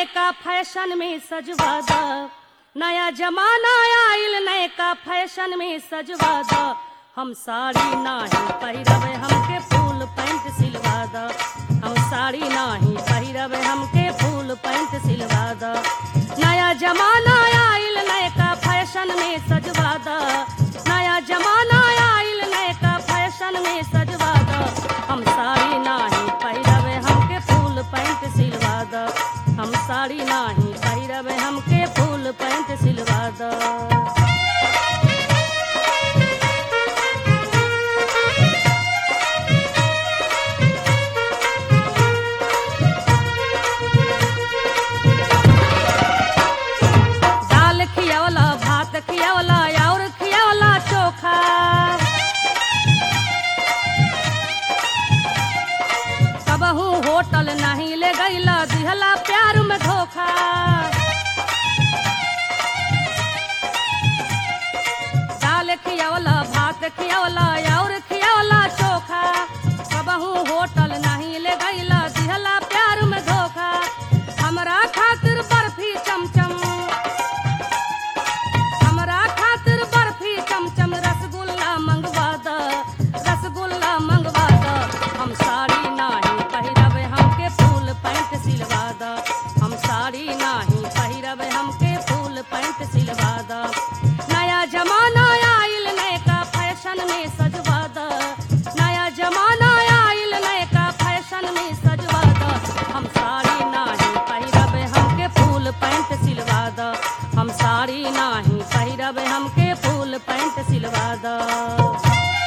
नयका फैशन में सजवा द नया जमाना आइल नयका फैशन में सजवा द हम साड़ी नाही पहिरबे हमके फूल पैंट सिलवा द हम साड़ी नाही पहिरबे हमके फूल पैंट सिलवा द नया जमाना आइल नयका फैशन में सजवा द नया जमाना आइल नयका फैशन में सजवा द हम साड़ी नाही पहिरबे हमके फूल पैंट सिलवा द हम साड़ी नाही पहिरबे हमके फूल पैंट सिलवा द दाल खियावला भात खियावला और खियावला चोखा कबहू होटल नहीं ले गईला दिहला प्यार में धोखा दाल खियावला भात खियावला और खियावला चोखा कबहू होटल नहीं ले गईला दिहला प्यार में धोखा हमरा खातिर बर्फी चमचम हमरा खातिर बर्फी चमचम रसगुल्ला मंगवा द रसगुल्ला मंगवा द हम साड़ी नाही पहिरबे हमके फूल पैंट सिलवा द हम साड़ी नाही पहिरबे हमके फूल पैंट सिलवा द नया जमाना आइल नयका फैशन में सजवा द नया जमाना आइल नयका फैशन में सजवा द हम साड़ी नाही पहिरबे हमके फूल पैंट सिलवा द हम साड़ी नाही पहिरबे हमके फूल पैंट सिलवा द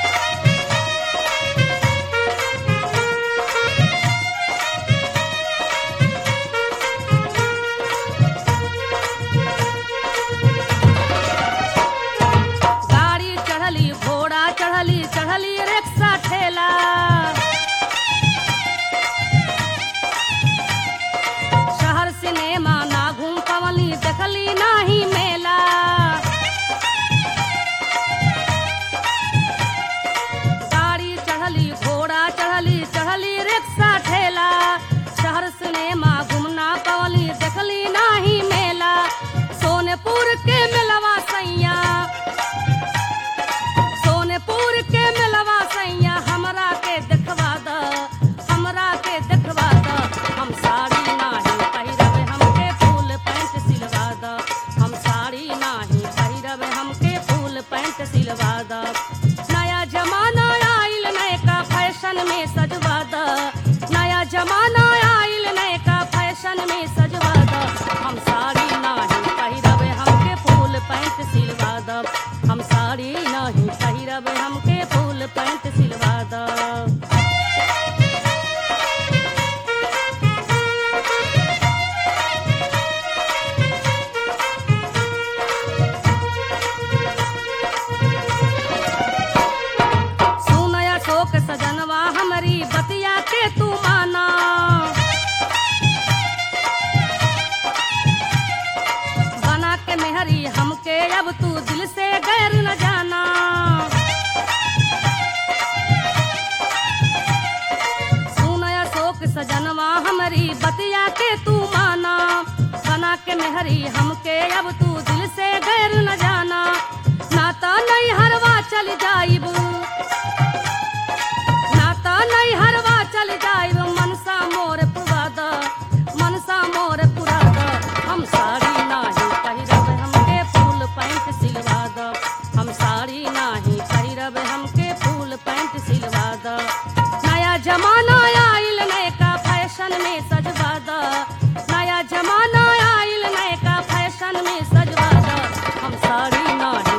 गाड़ी चढ़ली घोड़ा चढ़ली चढ़ली रिक्शा ठेला शहर सिनेमा ना घूम पवली देखली नाही मेला गाड़ी चढ़ली घोड़ा चढ़ली चढ़ली रिक्शा ठेला शहर सिनेमा घूमना पवली देखली नाही मेला सोनेपुर के मिलवा सैया सोनेपुर के मिलवा सैया हमरा के देखवा द हमरा के देखवा द हम साड़ी नाही पहिरबे हमके फूल पैंट सिलवा द हम साड़ी नाही पहिरबे हमके फूल पैंट सिलवा द नया जमाना आइल नयका फैशन में सजवा द नया जमाना आइल नयका फैशन में सजवा द हम साड़ी नाही पहिरबे हमके फूल पैंट सिलवा द हम साड़ी नहीं पहिरबे हमके फूल पैंट सिलवा द सुनया शोक सजनवा हमारी बतिया के तू माना बना के मेहरी हमके अब तू दिल से गैर न जाना सुनया शोक सजनवा हमारी बतिया के तू माना बना के मेहरी हमके अब तू दिल से गैर न जाना नाता नहीं हरवा चल जाइब नाता नहीं हरवा चल जाइब मनसा मोर पुरा द मनसा मोर पुरा द हम साड़ी नाही पहिरब हमके फूल पैंट सिलवा द हम साड़ी नाही पहिरब हमके फूल पैंट सिलवा द नया जमाना आइल नयका फैशन में सजवा द नया जमाना आइल नयका फैशन में सजवा द हम साड़ी नाही